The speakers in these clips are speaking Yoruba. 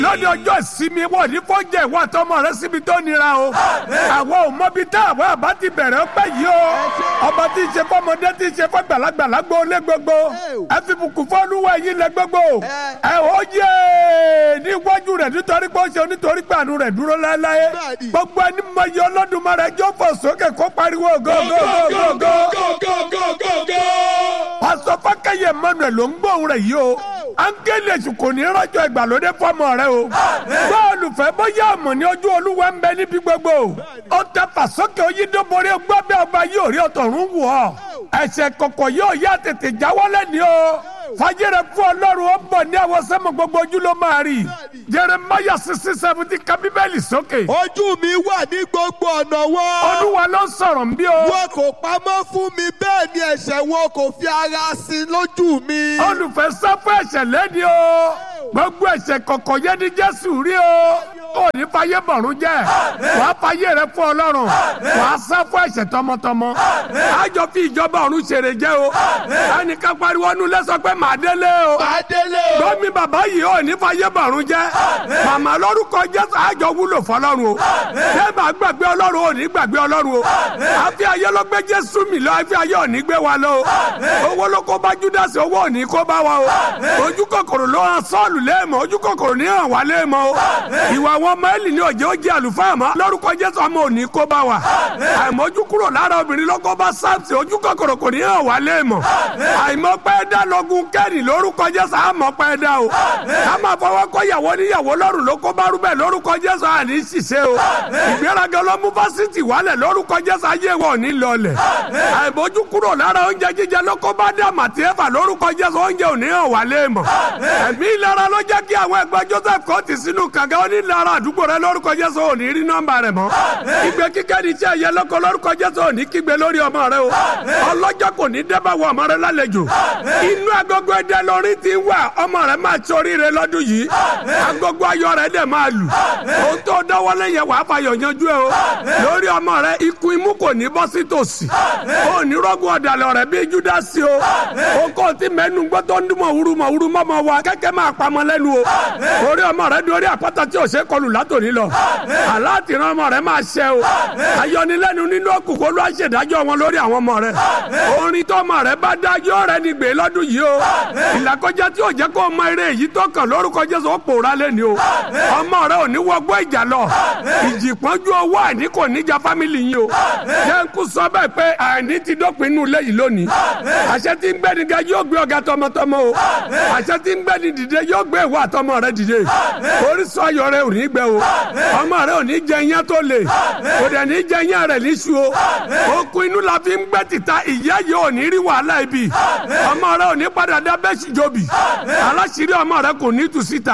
lónìí ọjọ́ ìsinmi wọ̀ ní fọ́jẹ̀ ìwọ àtọmọ rẹ síbi tó nira o àwọn ò mọbi tá àwọn àbá ti bẹ̀rẹ̀ ọpẹ́ yìí o ọba tí ń ṣe fọmọdé tí ń ṣe fọgbàlagbà lágbo olé gbogbo ẹ fi bùkún fọlúwẹ̀ yín lẹ gbogbo ẹ ó yé níwájú rẹ̀ nítorí pé ó ṣe nítorí pé àánú rẹ̀ dúró láéláé gbogbo ẹni mọ iye Olódùmarè jó fò sókè kó pariwo gógógógógó. pásítọ̀ fákẹ́yẹ Emmanuel ló ń gbóhùn rẹ̀ yìí o áńgẹ́lì èṣù kò ní rọ́jò ìgbàlódé fọmọ rẹ o bọ́ọ̀lù fẹ́ bóyá ọmọ ní ojú olúwa ń bẹ níbi gbogbo ó tẹ fàsókè oyídóborí gbọ́bẹ́ ọba yóò rí ọ̀tọ̀run wù ọ́ ẹ̀ṣẹ̀ kọ̀kọ̀ yóò yá tètè jáwọ́lẹ̀ ní o fàjẹrẹ fún ọlọ́run ó bọ̀ ní àwọn sẹ́mu gbogbo ojú ló máa rí Jeremiah sixty seventy ka bíbélì sókè. ojú mi wà ní gbogbo ọ̀nà wọn. olúwa ló ń sọ̀rọ̀ ń bí o. wọn kò pamọ́ fún mi bẹ́ẹ̀ ni ẹ̀ṣẹ̀ wọn kò fi ara sí lójú mi. olùfẹ́ sáfẹ́ ẹ̀ṣẹ̀ lẹ́ni o gbogbo ẹ̀ṣẹ̀ kọ̀kọ̀ yẹn ni jésù rí o ó ní fàyè bọ̀rún jẹ́ wàá fàyè rẹ fún ọlọ́run wàá sá fún ẹ̀ṣẹ̀ tọmọtọmọ àjọ fi ìjọba ọ̀run ṣèrè jẹ́ o ẹnìkan pariwo nu lẹ́sọ pé màá délé o màá délé o. gbọ́mi bàbá yìí ò ní fàyè bọ̀rún jẹ́ màmá lórúkọ jésù àjọ wúlò fọlọ́run o ṣé màá gbàgbé ọlọ́run ò ní gbàgbé ọlọ́run o àfi ayé ló gbé jésù mi lọ àfi ayé ò ní gbé wa lọ o owó ló kó bá júdásì owó ò ní kó bá wa o ojú kòkòrò ló hàn sọ́ọ̀lù léèmọ̀ ojú kòkòrò ní hàn wá léèmọ̀ o ìwà àwọn ọmọ ẹ̀lì ní òjò ó jẹ́ àlùfáà mọ́ lórúkọ jésù ọmọ ò ní kó bá wa àìmọ́jú kúrò lára obìnrin ló kó bá sáàtì ojú kòkòrò kò ní hàn wá léèmọ̀ àìmọ́pẹ́ dá lọ́gùn kẹ́rì lórúkọ jésù àmọ́pẹ́ dá o ká máa fọwọ́ kọ́ ìyàwó níyàwó lọ́rùn ló kó bá rúbẹ̀ lórúkọ jésù àní ṣiṣẹ́ o ìgbéraga ló mú fásitì wálẹ̀ lórúkọ jésù ayé wọn ò ní lọlẹ̀ àìmọ́jú kúrò lára oúnjẹ jíjẹ ló kó bá dá màtí ẹ̀fà lórúkọ jésù oúnjẹ ò ní hàn wá léèmọ̀ ẹ̀mí ìlara ló jẹ́ kí àwọn ẹgbẹ́ joseph kò ti sínú kànga onílara àdúgbò rẹ lórúkọ jésù ò ní rí nọ́mbà rẹ mọ́ ìgbé kíkẹ́ ní iṣẹ́ ẹ̀yẹ lọ́kọ lórúkọ jésù ò ní kígbe lórí ọmọ rẹ o ọlọ́jọ́ kò ní dẹ́bà wọ ọmọ rẹ lálejò inú agogo ẹdẹ lórí ti wà ọmọ rẹ máa sọrí rẹ lọ́dún yìí agogo ayọ̀ rẹ dẹ̀ máa lù ohun tó dọ́wọ́lé yẹn wàá fàyọ̀ yanjú ẹ o lórí ọmọ rẹ ikú imú kò ní bọ́ sí tòsí o ní rọ́gùn ọ̀dàlẹ̀ rẹ bíi júdásì o o kò tí mẹ́nu gbọ́ tó ń dún mọ̀wúrú mọ̀wúrú mọ́mọ́ wa kẹ́kẹ́ máa pamọ́ lẹ́nu o orí ọmọ rẹ dorí àpáta tí o ṣe kọlù látòní lọ aláàtìrán ọmọ rẹ máa ṣẹ o ayọnilẹ́nu nínú òkùnkùn olú àṣẹdájọ́ wọn lórí àwọn ọmọ rẹ orin tó ọmọ rẹ bá dájọ́ rẹ ní gbé lọ́dún yìí o ìlàkọjá tí o jẹ́ kó mọ eré èyí tó kàn lórúkọ Jésù ó pòórá lẹ́ni o ọmọ rẹ ò ní wọgbọ́ ìjà lọ ìjì pọ́njú owó àìní kò ní ja fámìlì yín o jẹ́ ń kú sọ bẹ́ẹ̀ pé àìní ti dópin inú ilé yìí lónìí àṣẹ tí ń gbẹ́ni ga yóò gbé ọ̀gá tọmọtọmọ o àṣẹ tí ń gbẹ́ni dìde yóò gbé ìwọ àtọmọ rẹ dìde orísun ayọ̀ rẹ ò ní gbẹ o ọmọ rẹ ò ní jẹ iyán tó le kò dẹ̀ ní jẹ iyán rẹ níṣu o okùn inú la fi ń gbẹ́ tìta ìyá yìí ò ní rí wàhálà ibi ọmọ rẹ ò ní padà dá bẹ́sì jobi aláṣírí ọmọ rẹ kò ní tù síta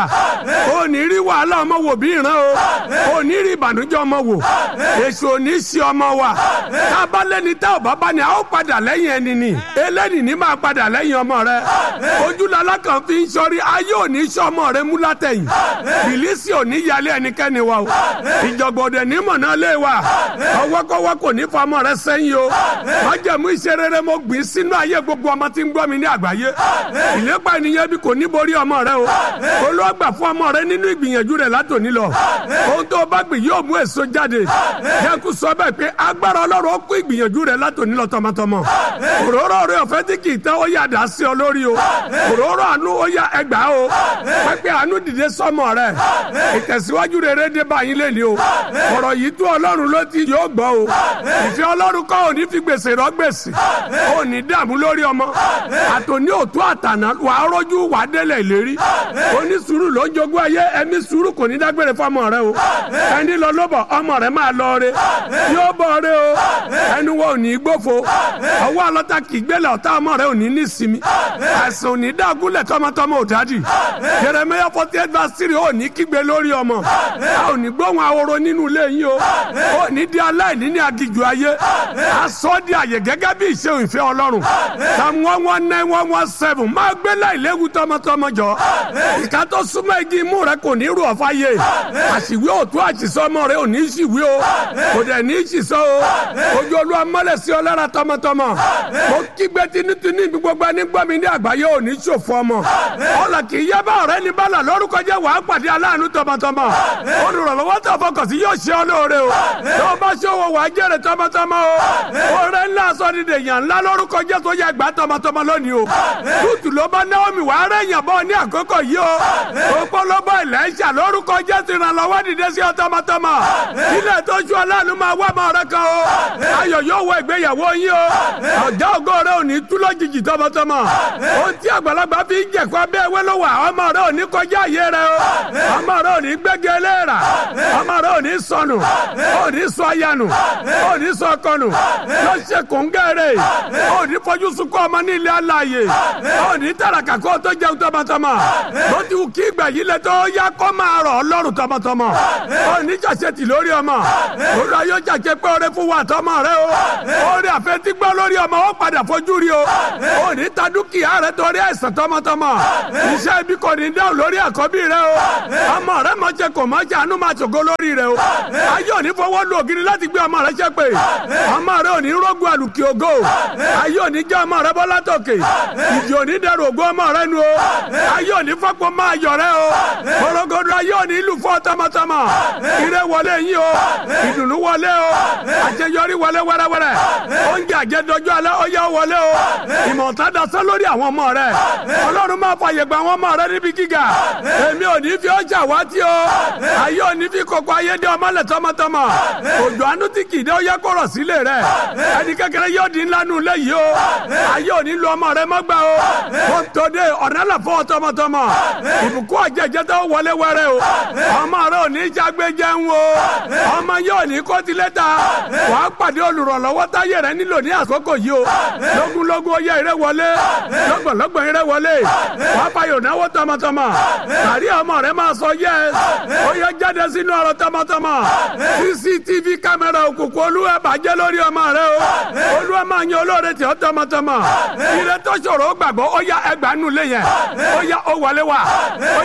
ò ní rí wàhálà ọmọ wò bí ìran o ò ní rí ìbànújẹ́ ọmọ wò èso ò ní sí ọmọ wa tá a bá lẹ́ni tá ò bá bá ní a ó padà lẹ́yìn ẹni ni eléni ní máa padà lẹ́yìn ọmọ rẹ ojúlala kan fi ń sọrí ayé ò ní sọ ọmọ rẹ mú látẹ̀yìn bìlísì ò ní yálé ẹnikẹ́ni wa o ìjọ̀gbọ̀dẹ̀ ní mọ̀nà lé wa ọwọ́kọ́wọ́ kò ní fa ọmọ rẹ sẹ́yìn o májẹ̀mú iṣẹ́ rere mo gbìn sínú ayé gbogbo ọmọ tí ń gbọ́ mi ní àgbáyé ìlépa ènìyàn bí kò ní borí ọmọ rẹ o olóògbà fún ọmọ rẹ nínú ìgbìyànjú rẹ látòní lọ ohun tó bá gbìn yóò mú èso jáde yẹku sọ bẹ́ẹ̀ pé agbára ọlọ́run ó kó ìgbìyànjú rẹ látòní lọ tọmọtọmọ òróró rẹ ọ̀fẹ́ tí kì í tán ó yà dá sí ọ lórí o òróró àánú ó yà ẹgbàá o pẹ́pẹ́ àánú dìde sọmọ rẹ ìtẹ̀síwájú rere dé báyìí lẹ́ni o ọ̀rọ̀ yìí tó ọlọ́run ló ti yóò gbọ́ o ìfẹ́ ọlọ́run kọ́ ò ní fi gbèsè rọ gbèsè ò ní dààmú lórí ọmọ àtòní òtún àtànà wà á rọ́jú wà á délẹ̀ ìlérí oní sùúrù ló ń jogún ayé ẹ̀mí sùúrù kò ní dágbére fọmọ rẹ o ẹni lọ lóbọ̀ ọmọ rẹ máa lọ re yóò bọ̀ re o ẹnu wo ò ní gbófo ọwọ́ ọlọ́ta kì í gbélé ọ̀tá ọmọ rẹ ò ní nísinmi àìsàn ò ní dàgúnlẹ̀ tọmọtọmọ ò dádì Jeremiah forty eight verse three ò ní kígbe lórí ọmọ tọmọtọmọ a ò ní gbóhùn ahoro nínú ilé yín o ò ní di aláìní ní agijù ayé a sọ di àyè gẹ́gẹ́ bí ìṣe ìfẹ́ ọlọ́run sam one one nine one one seven máa gbé láìléwu tọmọtọmọ jọ ìka tó súnmọ́ igi imú rẹ kò ní rú ọ̀fà yé àṣìwé òtún àṣìṣọ́ ọmọ rẹ ò ní ṣìwé o kò dẹ̀ ní ṣìṣọ́ o ojú olúwa mọ́lẹ̀ sí ọ lára tọmọtọmọ mo kígbe tinútinú ibi gbogbo ẹni gbọ́ mi ní àgbáyé ò ní ṣòfò ọmọ ọlọ kì í yẹ bá ọ̀rẹ́ ní bálà lórúkọ jẹ́ wàá pàdé aláàánú tọmọtọmọ olùrànlọ́wọ́ tó fọkàn sí yóò ṣe ọ lóore o tó o bá ṣòwò wàá jèrè tọmọtọmọ o ọ̀rẹ́ ńlá sọ ní dèèyàn ńlá lórúkọ jẹ́ tó yẹ gbà tọmọtọmọ lónìí o tútù ló bá Naomi wàá rẹ̀ yàn bọ́ ní àkókò yìí o òpólóbó Ẹ̀lẹ́ṣà lórúkọ jẹ́ ti ràn lọ́wọ́ dìde sí ọ tọmọtọmọ ilé tó ṣú aláàánú máa wá ọmọ rẹ kan o ayọ̀ yóò wọ ìgbéyàwó yín o ọ̀já ògo rẹ ò ní tú lójijì tọmọtọmọ ohun tí àgbàlagbà fi ń jẹ̀kọ́ abẹ́ ewé ló wà ọmọ rẹ ò ní kọjá àyè rẹ o ọmọ rẹ ò ní gbẹ́gẹ́ léèrà ọmọ rẹ ò ní sọnù ò ní sọ ayanu ò ní sọ kọnù lọ ṣe kóńgẹ́rẹ́ ò ní fojú sunkún ọmọ ní ilé aláàyè ò ní tàràkà kó tó jẹun tọmọtọmọ ló ti wù kí ìgbà yìí lẹ tó yá kó máa rọ̀ ọlọ́run tọmọtọmọ ò ní jàṣetì lórí ọmọ olùwà yóò jàṣe pé oore fún wa tọmọ rẹ o oore àfẹtí gbọ́ lórí ọmọ ó padà fojú rí o ò ní ta dúkìá rẹ torí àìsàn tọmọtọmọ iṣẹ́ ibi kò ní dáhùn lórí àkọ́bí rẹ o ọmọ rẹ mọ̀ jẹ kò mọ̀ jẹ àánú máa ṣògo lórí rẹ o ayé ò ní fọwọ́ lu ògiri láti gbé ọmọ rẹ ṣe pé ọmọ rẹ ò ní rógun àlùkì ògo ayé ò ní jẹ́ ọmọ rẹ bọ́ látòkè ìjì ò ní dẹrù ògo ọmọ rẹ nu o ayé ò ní fọ́pọ̀ máa yọ̀ rẹ o korogodo ayé ò ní lù fọ́ tọmọtọmọ ire wọlé yín o ìdùnnú wọlé o àṣeyọrí wọlé wẹ́rẹ́wẹ́rẹ́ oúnjẹ àjẹdọjọ́ alẹ́ ó yá wọlé o ìmọ̀ta dasán lórí àwọn ọmọ rẹ ọlọ́run máa fàyè gba àwọn ọmọ rẹ níbi gíga èmi ò ní fi ọjà wá tí o ayé ò ní fi kókó ayé dé ọmọlẹ̀ tọmọtọmọ òjò àánú tí kì í dé ó yẹ kó rọ̀ sílé rẹ ẹni kékeré yóò di ńlá nù lẹ́yìí o ayé ò ní lu ọmọ rẹ mọ́gbà o kó tó dé ọ̀nà là fọ́ tọmọtọmọ ìbùkún àjẹjẹ tó wọlé wẹrẹ o ọmọ rẹ ò ní jágbéjẹun o ọmọ yóò ní kó tilẹ̀ ta wàá pàdé olùrànlọ́wọ́ táyé rẹ nílò ní àkókò yìí o lógúnlógún ó yẹ eré wọlé lọ́gbọ̀nlọ́gbọ̀n eré wọlé wàá fayọ̀ náwó tọmọtọmọ kárí ọmọ rẹ máa sọ yẹ ó yẹ jáde sínú ọ̀rọ̀ tọmọtọmọ cctv kámẹ́rà òkùnkùn olúwa bàjẹ́ lórí ọmọ rẹ o olúwa máa yan olóore tí ó tọmọtọmọ ire tó ṣòro ó gbàgbọ́ ó yá ẹgbàá nulẹ̀ yẹn ó yá ó wọlé wá ó